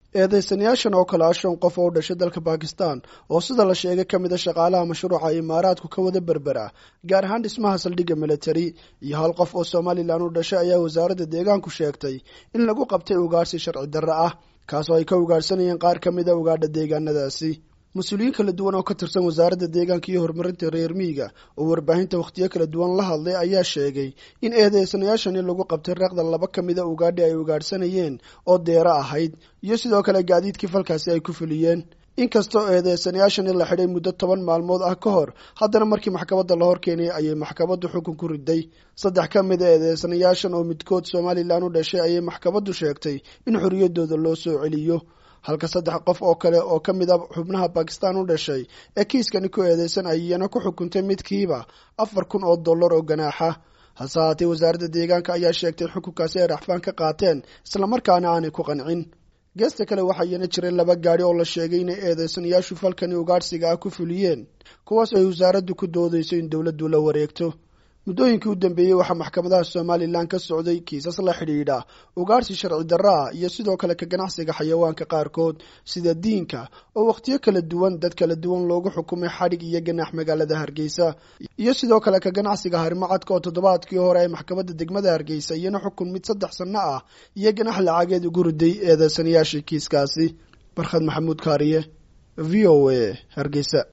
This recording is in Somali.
eedeysanayaashan oo kale ah shan qof oo u dhashay dalka bakistan oo sida la sheegay ka mid a shaqaalaha mashruuca imaaraadku ka wada berbera gaar ahaan dhismaha saldhigga military iyo hal qof oo somalilan u dhashay ayaa wasaaradda deegaanku sheegtay in lagu qabtay ugaarsi sharci darre ah kaasoo ay ka ugaarhsanayeen qaar ka mid a ugaadha deegaanadaasi mas-uuliyiin kala duwan oo ka tirsan wasaaradda deegaanka iyo horumarinta reer miyiga oo warbaahinta wakhtiyo kala duwan la hadlay ayaa sheegay in eedeysanayaashani lagu qabtay reeqda laba ka mida ugaadhi ay ugaadhsanayeen oo deero ahayd iyo sidoo kale gaadiidkii falkaasi ay ku fuliyeen inkastoo eedeysanayaashani la xidhay muddo toban maalmood ah ka hor haddana markii maxkamadda la hor keenay ayay maxkamaddu xukun ku riday saddex ka mid a eedeysanayaashan oo midkood somalilan u dhashay ayay maxkamaddu sheegtay in xorriyaddooda loo soo celiyo halka saddex qof oo kale oo ka mid a xubnaha bakistan u dhashay ee kiiskani ku eedeysan ayana ku xukuntay midkiiba afar kun oo dollar oo ganaaxa hase haatee wasaaradda deegaanka ayaa sheegtay in xukunkaasi ay raxfaan ka qaateen islamarkaana aanay ku qancin geesta kale waxaa iyana jiray laba gaadhi oo la sheegay inay eedeysanayaashu falkani ugaadhsiga ah ku fuliyeen kuwaas ay wasaaraddu ku doodayso in dowladdu la wareegto muddooyinkii u dambeeyey waxaa maxkamadaha somalilan ka socday kiisas la xidhiidha ugaarsi sharci darra ah iyo sidoo kale ka ganacsiga xayawaanka qaarkood sida diinka oo wakhtiyo kala duwan dad kala duwan loogu xukumay xadhig iyo ganaax magaalada hargeysa iyo sidoo kale ka ganacsiga harimacadka oo toddobaadkii hore ay maxkamadda degmada hargeysa iyana xukun mid saddex sanno ah iyo ganax lacageed ugu riday eedeysanayaashii kiiskaasi barkhad maxamuud kaariye v o a hargeysa